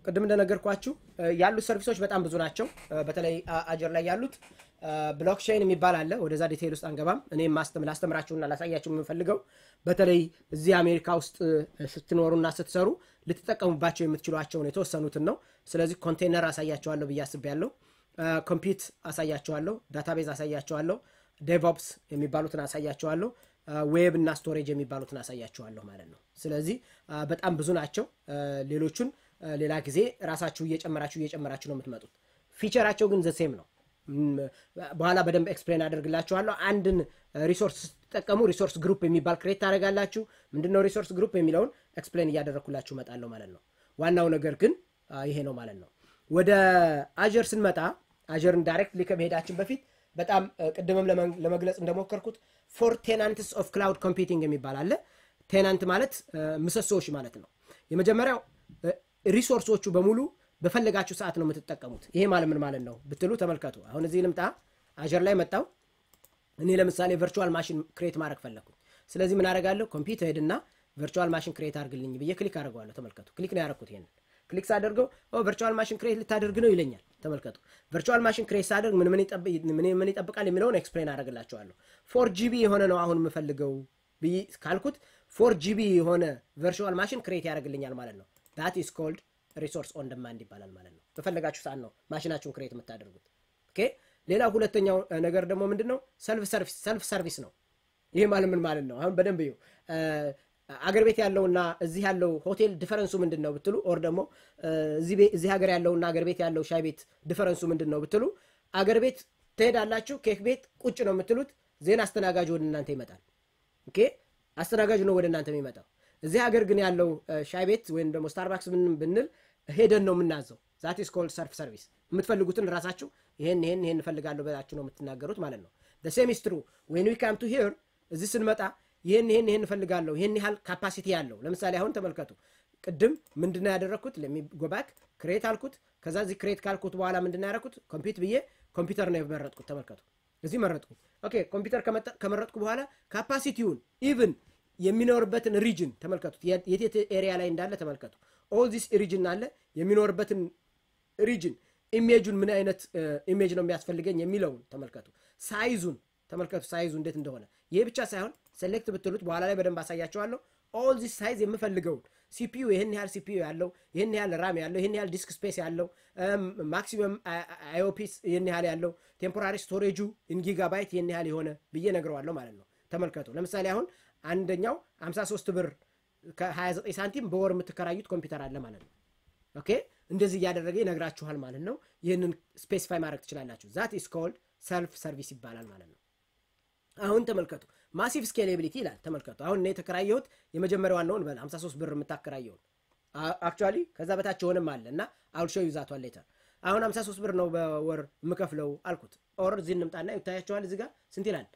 ቅድም እንደነገርኳችሁ ያሉት ሰርቪሶች በጣም ብዙ ናቸው። በተለይ አጀር ላይ ያሉት ብሎክቼን የሚባል አለ። ወደዛ ዲቴይል ውስጥ አንገባም። እኔ ላስተምራችሁና ላሳያችሁ የምፈልገው በተለይ እዚህ አሜሪካ ውስጥ ስትኖሩና ስትሰሩ ልትጠቀሙባቸው የምትችሏቸውን የተወሰኑትን ነው። ስለዚህ ኮንቴነር አሳያቸዋለሁ ብዬ አስቤያለሁ። ኮምፒት አሳያቸዋለሁ። ዳታቤዝ አሳያቸዋለሁ። ዴቭኦፕስ የሚባሉትን አሳያቸዋለሁ። ዌብ እና ስቶሬጅ የሚባሉትን አሳያቸዋለሁ ማለት ነው። ስለዚህ በጣም ብዙ ናቸው። ሌሎቹን ሌላ ጊዜ ራሳችሁ እየጨመራችሁ እየጨመራችሁ ነው የምትመጡት። ፊቸራቸው ግን ዘሴም ነው። በኋላ በደንብ ኤክስፕሌን አደርግላችኋለሁ። አንድን ሪሶርስ ስትጠቀሙ ሪሶርስ ግሩፕ የሚባል ክሬት ታደርጋላችሁ። ምንድነው ሪሶርስ ግሩፕ የሚለውን ኤክስፕሌን እያደረግኩላችሁ እመጣለሁ ማለት ነው። ዋናው ነገር ግን ይሄ ነው ማለት ነው። ወደ አጀር ስንመጣ አጀርን ዳይሬክትሊ ከመሄዳችን በፊት በጣም ቅድምም ለመግለጽ እንደሞከርኩት ፎር ቴናንትስ ኦፍ ክላውድ ኮምፒውቲንግ የሚባል አለ። ቴናንት ማለት ምሰሶዎች ማለት ነው። የመጀመሪያው ሪሶርሶቹ በሙሉ በፈለጋችሁ ሰዓት ነው የምትጠቀሙት። ይሄ ማለት ምን ማለት ነው ብትሉ ተመልከቱ። አሁን እዚህ ልምጣ፣ አጀር ላይ መጣው። እኔ ለምሳሌ ቨርቹዋል ማሽን ክሬት ማድረግ ፈለግኩኝ። ስለዚህ ምን አደርጋለሁ? ኮምፒውተር ሄድና ቨርቹዋል ማሽን ክሬት አድርግልኝ ብዬ ክሊክ አድርገዋለሁ። ተመልከቱ፣ ክሊክ ነው ያደረኩት። ይሄንን ክሊክ ሳደርገው ቨርቹዋል ማሽን ክሬት ልታደርግ ነው ይለኛል። ተመልከቱ፣ ቨርቹዋል ማሽን ክሬት ሳደርግ ምን ምን ይጠብቃል የሚለውን ኤክስፕሌን አደርግላቸዋለሁ። ፎር ጂቢ የሆነ ነው አሁን የምፈልገው ብዬ ካልኩት ፎር ጂቢ የሆነ ቨርቹዋል ማሽን ክሬት ያደርግልኛል ማለት ነው። ዳት ኢስ ኮልድ ሪሶርስ ኦን ደማንድ ይባላል ማለት ነው። በፈለጋችሁ ሰዓት ነው ማሽናችሁን ክሬት የምታደርጉት። ኦኬ። ሌላው ሁለተኛው ነገር ደግሞ ምንድን ነው? ሰልፍ ሰርቪስ ሰልፍ ሰርቪስ ነው። ይህ ማለት ምን ማለት ነው? አሁን በደንብ ይኸው አገር ቤት ያለውና እዚህ ያለው ሆቴል ዲፈረንሱ ምንድን ነው ብትሉ፣ ኦር ደግሞ እዚህ ሀገር ያለውና አገር ቤት ያለው ሻይ ቤት ዲፈረንሱ ምንድን ነው ብትሉ፣ አገር ቤት ትሄዳላችሁ፣ ኬክ ቤት ቁጭ ነው የምትሉት፣ ዜና አስተናጋጅ ወደ እናንተ ይመጣል። ኦኬ፣ አስተናጋጅ ነው ወደ እናንተ የሚመጣው። እዚህ ሀገር ግን ያለው ሻይ ቤት ወይም ደግሞ ስታርባክስ ብንል ሄደን ነው የምናዘው። ዛት ኢስ ኮልድ ሰልፍ ሰርቪስ። የምትፈልጉትን ራሳችሁ ይሄን ይሄን ይሄን እፈልጋለሁ ብላችሁ ነው የምትናገሩት ማለት ነው። ሴም ኢስ ትሩ ዌን ዊ ካም ቱ ሂር እዚህ ስንመጣ ይህን ይህን ይህን እፈልጋለሁ ይህን ያህል ካፓሲቲ ያለው ለምሳሌ አሁን ተመልከቱ። ቅድም ምንድነው ያደረግኩት? ለሚጎባክ ክሬት አልኩት። ከዛ እዚህ ክሬት ካልኩት በኋላ ምንድነው ያደረግኩት? ኮምፒውት ብዬ ኮምፒውተር ነው የመረጥኩት። ተመልከቱ፣ እዚህ መረጥኩኝ። ኦኬ ኮምፒውተር ከመረጥኩ በኋላ ካፓሲቲውን ኢቭን የሚኖርበትን ሪጅን ተመልከቱት። የቴት ኤሪያ ላይ እንዳለ ተመልከቱ። ኦል ዚስ ሪጅን አለ የሚኖርበትን ሪጅን ኢሜጁን ምን አይነት ኢሜጅ ነው የሚያስፈልገኝ የሚለውን ተመልከቱ። ሳይዙን ተመልከቱ፣ ሳይዙ እንዴት እንደሆነ። ይሄ ብቻ ሳይሆን ሴሌክት ብትሉት በኋላ ላይ በደንብ አሳያቸዋለሁ። ኦል ዚስ ሳይዝ የምፈልገውን ሲፒዩ ይህን ያህል ሲፒዩ ያለው ይህን ያህል ራም ያለው ይህን ያህል ዲስክ ስፔስ ያለው ማክሲመም አይኦፒስ ይህን ያህል ያለው ቴምፖራሪ ስቶሬጁ ኢን ጊጋባይት ይህን ያህል የሆነ ብዬ ነግረዋለሁ ማለት ነው። ተመልከቱ ለምሳሌ አሁን አንደኛው 53 ብር ከ29 ሳንቲም በወር የምትከራዩት ኮምፒውተር አለ ማለት ነው። ኦኬ እንደዚህ እያደረገ ይነግራችኋል ማለት ነው። ይህንን ስፔሲፋይ ማድረግ ትችላላችሁ። ዛት ኢስ ኮልድ ሰልፍ ሰርቪስ ይባላል ማለት ነው። አሁን ተመልከቱ ማሲቭ ስኬሌቢሊቲ ይላል። ተመልከቱ አሁን እኔ የተከራየሁት የመጀመሪያዋን ነው እንበል 53 ብር የምታከራየውን አክቹዋሊ ከዛ በታች የሆነም አለ እና አውልሾ ይዛቷል ሌተር አሁን 53 ብር ነው በወር የምከፍለው አልኩት። ኦር እዚህ እንምጣና ይታያቸዋል። እዚህ ጋር ስንት ይላል?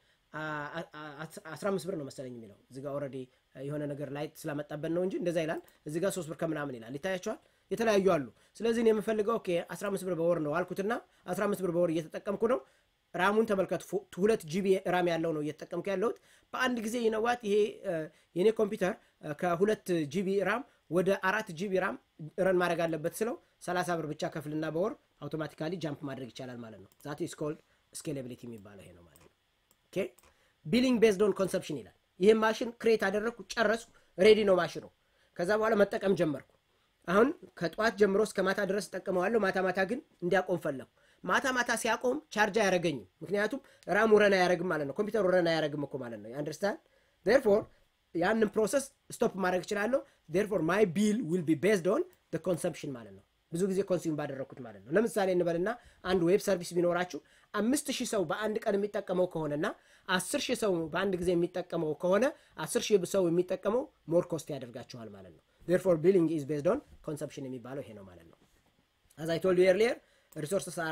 15 ብር ነው መሰለኝ የሚለው እዚህ ጋር ኦልሬዲ የሆነ ነገር ላይ ስላመጣበት ነው እንጂ እንደዛ ይላል። እዚህ ጋር 3 ብር ከምናምን ይላል። ይታያቸዋል። የተለያዩ አሉ። ስለዚህ እኔ የምፈልገው ኦኬ 15 ብር በወር ነው አልኩትና 15 ብር በወር እየተጠቀምኩ ነው። ራሙን ተመልከቱ። ሁለት ጂቢ ራም ያለው ነው እየተጠቀምኩ ያለሁት። በአንድ ጊዜ ይነዋት ይሄ የኔ ኮምፒውተር ከሁለት ጂቢ ራም ወደ አራት ጂቢ ራም ረን ማድረግ አለበት ስለው 30 ብር ብቻ ከፍልና በወር አውቶማቲካሊ ጃምፕ ማድረግ ይቻላል ማለት ነው። ዛት ኢስ ኮልድ ስኬሌቢሊቲ የሚባለው ይሄ ነው ማለት ነው። ኦኬ ቢሊንግ ቤዝድ ኦን ኮንሰፕሽን ይላል። ይህም ማሽን ክሬት አደረግኩ፣ ጨረስኩ፣ ሬዲ ነው ማሽኑ። ከዛ በኋላ መጠቀም ጀመርኩ። አሁን ከጠዋት ጀምሮ እስከ ማታ ድረስ ጠቀመዋለሁ። ማታ ማታ ግን እንዲያቆም ፈለግኩ። ማታ ማታ ሲያቆም ቻርጅ አያደረገኝም። ምክንያቱም ራሙ ረን አያደረግም ማለት ነው። ኮምፒውተሩ ረን አያደረግም እኮ ማለት ነው። አንደርስታንድ ዴርፎር ያንን ፕሮሰስ ስቶፕ ማድረግ እችላለሁ። ዴርፎር ማይ ቢል ዊል ቢ ቤዝድ ኦን ኮንሰምፕሽን ማለት ነው። ብዙ ጊዜ ኮንሱም ባደረግኩት ማለት ነው። ለምሳሌ እንበልና አንድ ዌብ ሰርቪስ ቢኖራችሁ አምስት ሺህ ሰው በአንድ ቀን የሚጠቀመው ከሆነና አስር ሺህ ሰው በአንድ ጊዜ የሚጠቀመው ከሆነ አስር ሺህ ሰው የሚጠቀመው ሞር ኮስት ያደርጋችኋል ማለት ነው። ዴርፎር ቢሊንግ ኢዝ ቤዝድ ኦን ኮንሰምፕሽን የሚባለው ይሄ ነው ማለት ነው። አዝ አይ ቶልድ ዩ ኤርሊየር ሪሶርስስ አር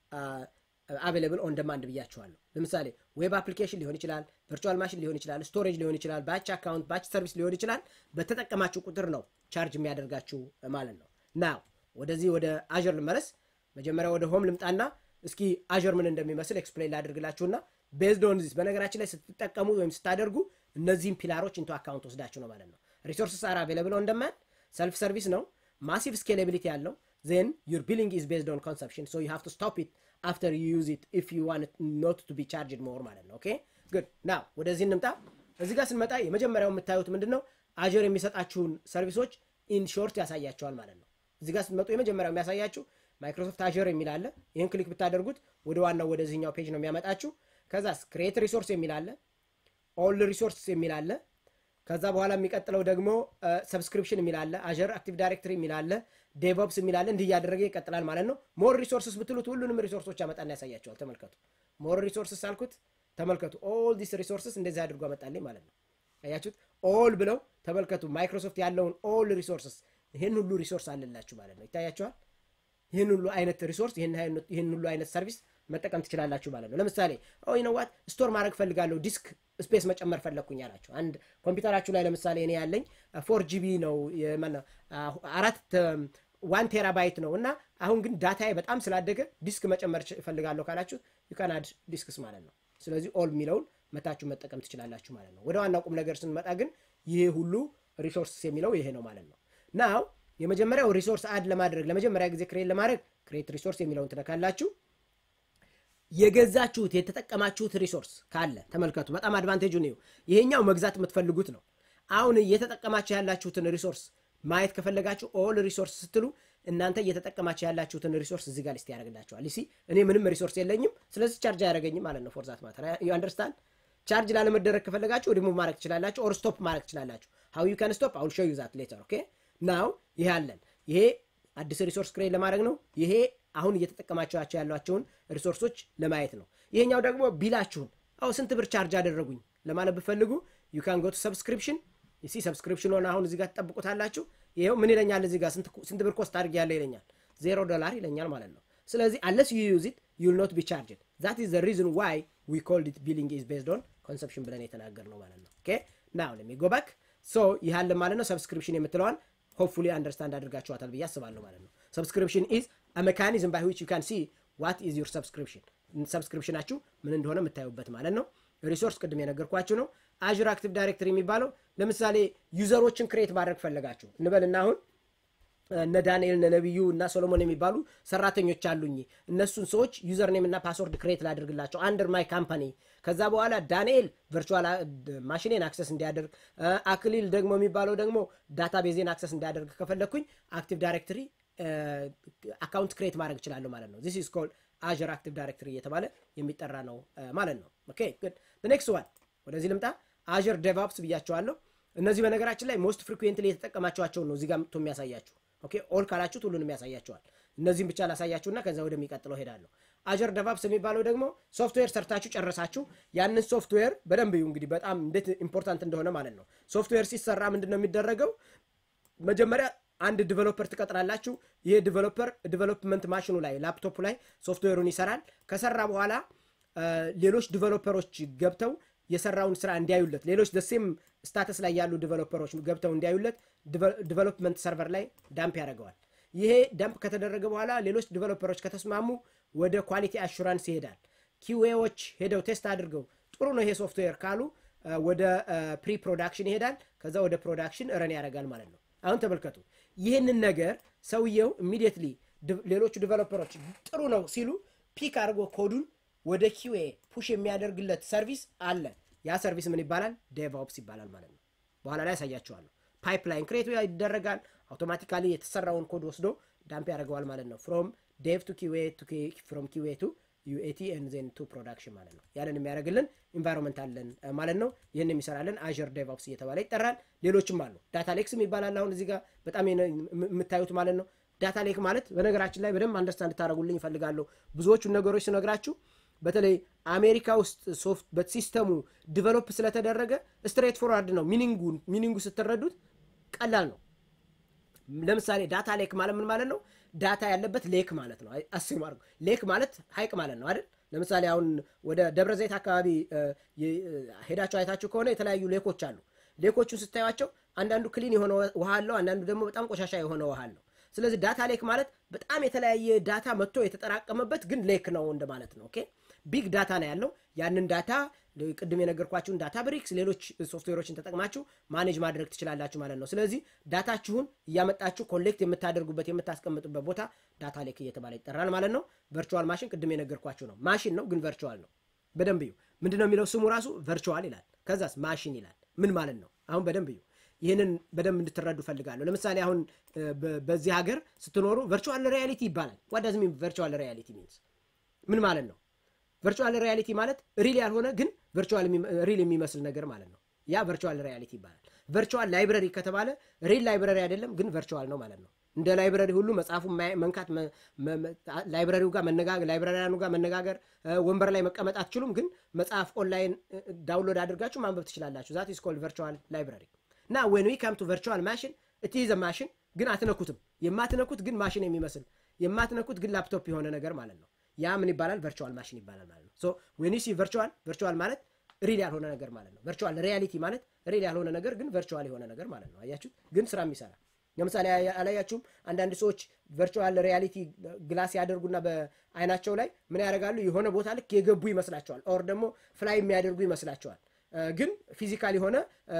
አቬለብል ኦን ደማንድ ብያችኋለሁ። ለምሳሌ ዌብ አፕሊኬሽን ሊሆን ይችላል፣ ቨርቹዋል ማሽን ሊሆን ይችላል፣ ስቶሬጅ ሊሆን ይችላል፣ ባች አካውንት፣ ባች ሰርቪስ ሊሆን ይችላል። በተጠቀማችሁ ቁጥር ነው ቻርጅ የሚያደርጋችሁ ማለት ነው። ናው ወደዚህ ወደ አዥር ልመለስ። መጀመሪያ ወደ ሆም ልምጣና እስኪ አዥር ምን እንደሚመስል ኤክስፕሌን ላደርግላችሁና ቤዝድ ኦን ዚስ በነገራችን ላይ ስትጠቀሙ ወይም ስታደርጉ እነዚህም ፒላሮች ኢንቶ አካውንት ወስዳችሁ ነው ማለት ነው። ሪሶርስስ አር አቬለብል ኦን ደማንድ ሰልፍ ሰርቪስ ነው። ማሲቭ ስኬላቢሊቲ ያለው ዜን ዩር ቢሊንግ ኢዝ ቤዝድ ኦን ኮንሰፕሽን ሶ ዩ ሃቭ ቱ ስቶፕ ኢት አፍተር ዩ ዩዝ ኢት ኢፍ ዩ ዋንት ኖት ቱ ቢ ቻርጅድ ሞር ማለት ነው ኦኬ ጉድ ናው ወደዚህ እንምጣ እዚህ ጋር ስንመጣ የመጀመሪያው የምታዩት ምንድን ነው አጀር የሚሰጣችሁን ሰርቪሶች ኢን ሾርት ያሳያቸዋል ማለት ነው እዚህ ጋር ስትመጡ የመጀመሪያው የሚያሳያችሁ ማይክሮሶፍት አጀር የሚል አለ ይህን ክሊክ ብታደርጉት ወደ ዋናው ወደዚህኛው ፔጅ ነው የሚያመጣችሁ ከዛስ ክሬት ሪሶርስ የሚል አለ ኦል ሪሶርስ የሚል አለ ከዛ በኋላ የሚቀጥለው ደግሞ ሰብስክሪፕሽን የሚል አለ አጀር አክቲቭ ዳይሬክተሪ የሚል አለ ዴቮፕስ የሚል አለ እንዲህ እያደረገ ይቀጥላል ማለት ነው ሞር ሪሶርስስ ብትሉት ሁሉንም ሪሶርሶች ያመጣና ያሳያቸዋል ተመልከቱ ሞር ሪሶርስስ አልኩት ተመልከቱ ኦል ዲስ ሪሶርስስ እንደዚህ አድርጎ አመጣልኝ ማለት ነው አያችሁት ኦል ብለው ተመልከቱ ማይክሮሶፍት ያለውን ኦል ሪሶርስስ ይህን ሁሉ ሪሶርስ አለላችሁ ማለት ነው ይታያቸዋል ይህን ሁሉ አይነት ሪሶርስ ይህን ሁሉ አይነት ሰርቪስ መጠቀም ትችላላችሁ ማለት ነው ለምሳሌ ይነዋት ስቶር ማድረግ ፈልጋለሁ ዲስክ ስፔስ መጨመር ፈለግኩኝ አላችሁ አንድ ኮምፒውተራችሁ ላይ ለምሳሌ እኔ ያለኝ ፎር ጂቢ ነው አራት ዋን ቴራባይት ነው እና አሁን ግን ዳታዬ በጣም ስላደገ ዲስክ መጨመር እፈልጋለሁ ካላችሁ ዩካናድ ዲስክስ ማለት ነው ስለዚህ ኦል የሚለውን መታችሁ መጠቀም ትችላላችሁ ማለት ነው ወደ ዋናው ቁም ነገር ስንመጣ ግን ይሄ ሁሉ ሪሶርስ የሚለው ይሄ ነው ማለት ነው ናው የመጀመሪያው ሪሶርስ አድ ለማድረግ ለመጀመሪያ ጊዜ ክሬት ለማድረግ ክሬት ሪሶርስ የሚለውን ትነካላችሁ የገዛችሁት የተጠቀማችሁት ሪሶርስ ካለ ተመልከቱ በጣም አድቫንቴጁ ነው ይሄኛው መግዛት የምትፈልጉት ነው አሁን እየተጠቀማችሁ ያላችሁትን ሪሶርስ ማየት ከፈለጋችሁ ኦል ሪሶርስ ስትሉ እናንተ እየተጠቀማችሁ ያላችሁትን ሪሶርስ እዚህ ጋር ሊስት ያደርግላችኋል ሲ እኔ ምንም ሪሶርስ የለኝም ስለዚህ ቻርጅ አያደረገኝም ማለት ነው ፎርዛት ማተር ዩ አንደርስታንድ ቻርጅ ላለመደረግ ከፈለጋችሁ ሪሙቭ ማድረግ ትችላላችሁ ኦር ስቶፕ ማድረግ ትችላላችሁ ሀው ዩ ካን ስቶፕ አውል ሾው ዩ ዛት ሌተር ኦኬ ናው ይሄ አለን ይሄ አዲስ ሪሶርስ ክሬት ለማድረግ ነው ይሄ አሁን እየተጠቀማቸዋቸው ያሏቸውን ሪሶርሶች ለማየት ነው ይሄኛው ደግሞ ቢላችሁን አው ስንት ብር ቻርጅ አደረጉኝ ለማለት ብፈልጉ ዩ ካን ጎቱ ሰብስክሪፕሽን ሲ ሰብስክሪፕሽን ሆነ አሁን እዚጋ ትጠብቁታላችሁ ይኸው ምን ይለኛል እዚጋ ስንት ብር ኮስት አድርግ ያለ ይለኛል ዜሮ ዶላር ይለኛል ማለት ነው ስለዚህ አለስ ዩ ዩዝ ኢት ዩል ኖት ቢ ቻርጅድ ዛት ኢዝ ሪዝን ዋይ ዊ ኮልድ ኢት ቢሊንግ ኢዝ ቤዝድ ኦን ኮንሰፕሽን ብለን የተናገር ነው ማለት ነው ኦኬ ናው ለሚ ጎ ባክ ሶ ይህ ማለት ነው ሰብስክሪፕሽን የምትለዋን ሆፕፉሊ አንደርስታንድ አድርጋችኋታል ብዬ አስባለሁ ማለት ነው ሰብስክሪፕሽን ኢዝ ሜካኒዝም ባይ ዊች ዩ ካን ሲ ዋት ኢዝ ዩር ሰብስክሪፕሽን ሰብስክሪፕሽናችሁ ምን እንደሆነ የምታዩበት ማለት ነው ሪሶርስ ቅድም የነገርኳችሁ ነው አዥር አክቲቭ ዳይሬክተሪ የሚባለው ለምሳሌ ዩዘሮችን ክሬት ማድረግ ፈለጋችሁ እንበልና አሁን እነ ዳንኤል እነ ነቢዩ እና ሶሎሞን የሚባሉ ሰራተኞች አሉኝ እነሱን ሰዎች ዩዘር ኔም እና ፓስወርድ ክሬት ላደርግላቸው አንደር ማይ ካምፓኒ ከዛ በኋላ ዳንኤል ቨርቹዋል ማሽኔን አክሰስ እንዲያደርግ አክሊል ደግሞ የሚባለው ደግሞ ዳታ ቤዜን አክሰስ እንዲያደርግ ከፈለግኩኝ አክቲቭ ዳይሬክተሪ አካውንት ክሬት ማድረግ እችላለሁ ማለት ነው ዚስ ኢዝ ኮልድ አዥር አክቲቭ ዳይሬክተሪ እየተባለ የሚጠራ ነው ማለት ነው ኦኬ ጉድ ኔክስት ዋን ወደዚህ ልምጣ አዥር ዴቫፕስ ብያቸዋለሁ እነዚህ በነገራችን ላይ ሞስት ፍሪኩዌንትሊ የተጠቀማቸዋቸውን ነው እዚጋ ምቶ የሚያሳያችሁ ኦኬ ኦል ካላችሁት ሁሉንም ያሳያቸዋል እነዚህም ብቻ ላሳያችሁና ከዛ ወደሚቀጥለው ሄዳለሁ አጀር ደቫፕስ የሚባለው ደግሞ ሶፍትዌር ሰርታችሁ ጨረሳችሁ ያንን ሶፍትዌር በደንብ እዩ እንግዲህ በጣም እንዴት ኢምፖርታንት እንደሆነ ማለት ነው ሶፍትዌር ሲሰራ ምንድን ነው የሚደረገው መጀመሪያ አንድ ዲቨሎፐር ትቀጥራላችሁ ይህ ዲቨሎፐር ዲቨሎፕመንት ማሽኑ ላይ ላፕቶፕ ላይ ሶፍትዌሩን ይሰራል ከሰራ በኋላ ሌሎች ዲቨሎፐሮች ገብተው የሰራውን ስራ እንዲያዩለት ሌሎች ደሴም ስታተስ ላይ ያሉ ዲቨሎፐሮች ገብተው እንዲያዩለት ዲቨሎፕመንት ሰርቨር ላይ ዳምፕ ያደርገዋል ይሄ ዳምፕ ከተደረገ በኋላ ሌሎች ዲቨሎፐሮች ከተስማሙ ወደ ኳሊቲ አሹራንስ ይሄዳል ኪዌዎች ሄደው ቴስት አድርገው ጥሩ ነው ይሄ ሶፍትዌር ካሉ ወደ ፕሪ ፕሮዳክሽን ይሄዳል ከዛ ወደ ፕሮዳክሽን ረን ያደርጋል ማለት ነው አሁን ተመልከቱ ይህንን ነገር ሰውየው ኢሚዲየትሊ ሌሎቹ ዲቨሎፐሮች ጥሩ ነው ሲሉ ፒክ አድርጎ ኮዱን ወደ ኪዌ ፑሽ የሚያደርግለት ሰርቪስ አለ ያ ሰርቪስ ምን ይባላል ዴቭኦፕስ ይባላል ማለት ነው በኋላ ላይ ያሳያችኋለሁ ፓይፕላይን ክሬት ይደረጋል አውቶማቲካሊ የተሰራውን ኮድ ወስዶ ዳምፕ ያደርገዋል ማለት ነው ፍሮም ዴቭ ቱ ኪዌ ፍሮም ኪዌ ቱ ዩኤቲ ዜን ቱ ፕሮዳክሽን ማለት ነው ያንን የሚያደርግልን ኢንቫይሮንመንት አለን ማለት ነው ይህን የሚሰራልን አዥር ዴቭኦፕስ እየተባለ ይጠራል ሌሎችም አሉ ዳታ ሌክስ ይባላል አሁን እዚህ ጋር በጣም የምታዩት ማለት ነው ዳታ ሌክ ማለት በነገራችን ላይ በደንብ አንደርስታንድ ታደረጉልኝ ይፈልጋለሁ ብዙዎቹን ነገሮች ስነግራችሁ በተለይ አሜሪካ ውስጥ ሶፍት በሲስተሙ ዲቨሎፕ ስለተደረገ ስትሬት ፎርዋርድ ነው ሚኒንጉ ሚኒንጉ ስትረዱት ቀላል ነው ለምሳሌ ዳታ ሌክ ማለት ምን ማለት ነው ዳታ ያለበት ሌክ ማለት ነው አስም አድርጉ ሌክ ማለት ሀይቅ ማለት ነው አይደል ለምሳሌ አሁን ወደ ደብረ ዘይት አካባቢ ሄዳቸው አይታችሁ ከሆነ የተለያዩ ሌኮች አሉ ሌኮቹን ስታዩቸው አንዳንዱ ክሊን የሆነ ውሃ አለው አንዳንዱ ደግሞ በጣም ቆሻሻ የሆነ ውሃ አለው ስለዚህ ዳታ ሌክ ማለት በጣም የተለያየ ዳታ መጥቶ የተጠራቀመበት ግን ሌክ ነው እንደማለት ነው ኦኬ ቢግ ዳታ ነው ያለው ያንን ዳታ ቅድም የነገርኳችሁን ዳታ ብሪክስ፣ ሌሎች ሶፍትዌሮችን ተጠቅማችሁ ማኔጅ ማድረግ ትችላላችሁ ማለት ነው። ስለዚህ ዳታችሁን እያመጣችሁ ኮሌክት የምታደርጉበት የምታስቀምጡበት ቦታ ዳታ ሌክ እየተባለ ይጠራል ማለት ነው። ቨርቹዋል ማሽን ቅድም የነገርኳችሁ ነው። ማሽን ነው ግን ቨርቹዋል ነው። በደንብ እዩ። ምንድነው የሚለው ስሙ ራሱ ቨርቹዋል ይላል። ከዛስ ማሽን ይላል። ምን ማለት ነው? አሁን በደንብ እዩ። ይህንን በደንብ እንድትረዱ ፈልጋለሁ። ለምሳሌ አሁን በዚህ ሀገር ስትኖሩ ቨርቹዋል ሪያሊቲ ይባላል። ዋዳዝ ሚን ቨርቹዋል ሪያሊቲ ሚንስ ምን ማለት ነው? ቨርቹዋል ሪያሊቲ ማለት ሪል ያልሆነ ግን ቨርቹዋል ሪል የሚመስል ነገር ማለት ነው። ያ ቨርቹዋል ሪያሊቲ ይባላል። ቨርቹዋል ላይብረሪ ከተባለ ሪል ላይብረሪ አይደለም ግን ቨርቹዋል ነው ማለት ነው። እንደ ላይብረሪ ሁሉ መጽሐፉን መንካት ላይብረሪው ጋር መነጋገር ላይብረሪያኑ ጋር መነጋገር ወንበር ላይ መቀመጥ አትችሉም፣ ግን መጽሐፍ ኦንላይን ዳውንሎድ አድርጋችሁ ማንበብ ትችላላችሁ። ዛት ኢዝ ኮልድ ቨርቹዋል ላይብረሪ እና ዌን ዊ ካም ቱ ቨርቹዋል ማሽን ኢት ኢዝ ማሽን ግን አትነኩትም። የማትነኩት ግን ማሽን የሚመስል የማትነኩት ግን ላፕቶፕ የሆነ ነገር ማለት ነው። ያ ምን ይባላል? ቨርቹዋል ማሽን ይባላል ማለት ነው። ሶ ዌን ዩ ሲ ቨርቹዋል ቨርቹዋል ማለት ሪል ያልሆነ ነገር ማለት ነው። ቨርቹዋል ሪያሊቲ ማለት ሪል ያልሆነ ነገር ግን ቨርቹዋል የሆነ ነገር ማለት ነው። አያችሁት? ግን ስራ የሚሰራ ለምሳሌ አላያችሁም? አንዳንድ ሰዎች ቨርቹዋል ሪያሊቲ ግላስ ያደርጉና በአይናቸው ላይ ምን ያደርጋሉ? የሆነ ቦታ ልክ የገቡ ይመስላቸዋል። ኦር ደግሞ ፍላይ የሚያደርጉ ይመስላቸዋል። ግን ፊዚካል የሆነ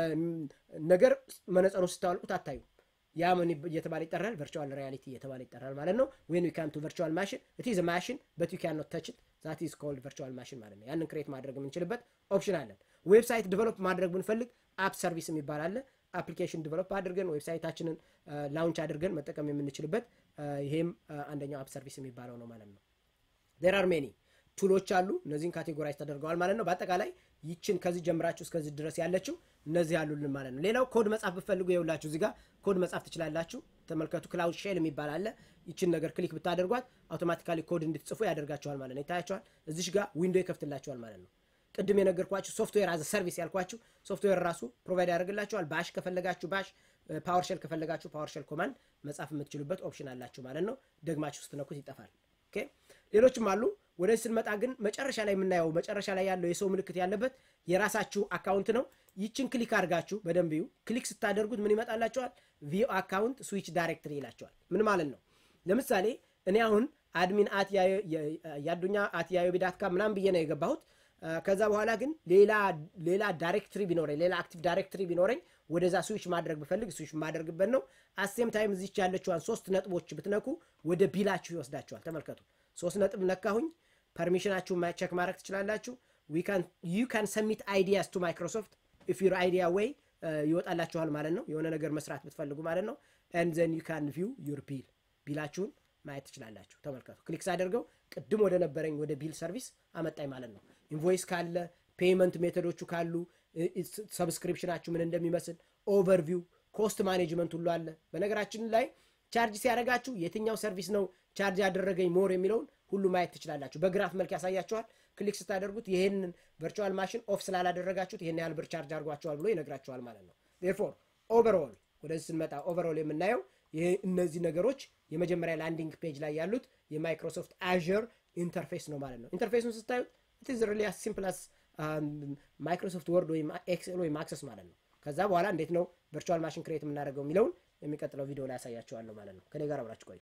ነገር መነጸሩ ስታወልቁት አታዩ። ያ ምን እየተባለ ይጠራል? ቨርቹዋል ሪያሊቲ እየተባለ ይጠራል ማለት ነው። ዌን ዊ ካም ቱ ቨርቹዋል ማሽን ኢት ኢዝ ማሽን በት ዩ ካን ኖት ተች ኢት ዛት ኢዝ ኮልድ ቨርቹዋል ማሽን ማለት ነው። ያንን ክሬት ማድረግ የምንችልበት ኦፕሽን አለን። ዌብሳይት ዲቨሎፕ ማድረግ ብንፈልግ አፕ ሰርቪስ የሚባል አለ። አፕሊኬሽን ዲቨሎፕ አድርገን ዌብሳይታችንን ላውንች አድርገን መጠቀም የምንችልበት ይሄም አንደኛው አፕ ሰርቪስ የሚባለው ነው ማለት ነው። ዜር አር ሜኒ ቱሎች አሉ። እነዚህን ካቴጎራይዝ ተደርገዋል ማለት ነው። በአጠቃላይ ይችን ከዚህ ጀምራችሁ እስከዚህ ድረስ ያለችው እነዚህ ያሉልን ማለት ነው። ሌላው ኮድ መጻፍ ብፈልጉ የውላችሁ እዚህ ጋር ኮድ መጻፍ ትችላላችሁ። ተመልከቱ። ክላውድ ሼል የሚባል አለ። ይችን ነገር ክሊክ ብታደርጓት አውቶማቲካሊ ኮድ እንድትጽፉ ያደርጋችኋል ማለት ነው። ይታያችኋል። እዚሽ ጋር ዊንዶ ይከፍትላችኋል ማለት ነው። ቅድም የነገርኳችሁ ሶፍትዌር አዘ ሰርቪስ ያልኳችሁ ሶፍትዌር ራሱ ፕሮቫይድ ያደርግላችኋል። ባሽ ከፈለጋችሁ ባሽ፣ ፓወርሸል ከፈለጋችሁ ፓወርሸል ኮማንድ መጻፍ የምትችሉበት ኦፕሽን አላችሁ ማለት ነው። ደግማችሁ ስትነኩት ይጠፋል። ኦኬ ሌሎችም አሉ። ወደዚህ ስንመጣ ግን መጨረሻ ላይ የምናየው መጨረሻ ላይ ያለው የሰው ምልክት ያለበት የራሳችሁ አካውንት ነው። ይችን ክሊክ አድርጋችሁ በደንብ ዩ። ክሊክ ስታደርጉት ምን ይመጣላቸዋል? ቪኦ አካውንት ስዊች ዳይሬክትሪ ይላቸዋል። ምን ማለት ነው? ለምሳሌ እኔ አሁን አድሚን አት ያዱኛ አት ያዮቢ ዳት ካም ምናምን ብዬ ነው የገባሁት። ከዛ በኋላ ግን ሌላ ሌላ ዳይሬክትሪ ቢኖረኝ ሌላ አክቲቭ ዳይሬክትሪ ቢኖረኝ ወደዛ ስዊች ማድረግ ብፈልግ ስዊች ማድረግበት ነው። አሴም ታይም እዚች ያለችዋን ሶስት ነጥቦች ብትነኩ ወደ ቢላችሁ ይወስዳችኋል። ተመልከቱ። ሶስት ነጥብ ነካሁኝ። ፐርሚሽናችሁ ቼክ ማድረግ ትችላላችሁ። ዩ ካን ሰሚት አይዲያስ ቱ ማይክሮሶፍት ኢፍ ዩር አይዲያ ወይ ይወጣላችኋል ማለት ነው። የሆነ ነገር መስራት ብትፈልጉ ማለት ነው። ኤንድ ዘን ዩ ካን ቪው ዩር ቢል ቢላችሁን ማየት ትችላላችሁ። ተመልከቱ። ክሊክ ሳደርገው ቅድም ወደ ነበረኝ ወደ ቢል ሰርቪስ አመጣኝ ማለት ነው። ኢንቮይስ ካለ ፔይመንት ሜቶዶቹ ካሉ ሰብስክሪፕሽናችሁ ምን እንደሚመስል ኦቨርቪው፣ ኮስት ማኔጅመንት ሁሉ አለ። በነገራችን ላይ ቻርጅ ሲያደርጋችሁ የትኛው ሰርቪስ ነው ቻርጅ ያደረገኝ ሞር የሚለውን ሁሉ ማየት ትችላላችሁ። በግራፍ መልክ ያሳያችኋል። ክሊክ ስታደርጉት ይህንን ቨርቹዋል ማሽን ኦፍ ስላላደረጋችሁት ይህን ያህል ብር ቻርጅ አድርጓቸዋል ብሎ ይነግራችኋል ማለት ነው። ዴርፎር ኦቨርኦል ወደዚህ ስንመጣ ኦቨርኦል የምናየው እነዚህ ነገሮች የመጀመሪያ ላንዲንግ ፔጅ ላይ ያሉት የማይክሮሶፍት አዥር ኢንተርፌስ ነው ማለት ነው። ኢንተርፌሱን ስታዩት ኢትዝ ሪሊ ሲምፕል አስ ማይክሮሶፍት ወርድ ወይም ኤክሴል ወይም አክሰስ ማለት ነው። ከዛ በኋላ እንዴት ነው ቨርቹዋል ማሽን ክሬት የምናደርገው የሚለውን የሚቀጥለው ቪዲዮ ላይ ያሳያቸዋለሁ ማለት ነው። ከኔ ጋር አብራችሁ ቆዩ።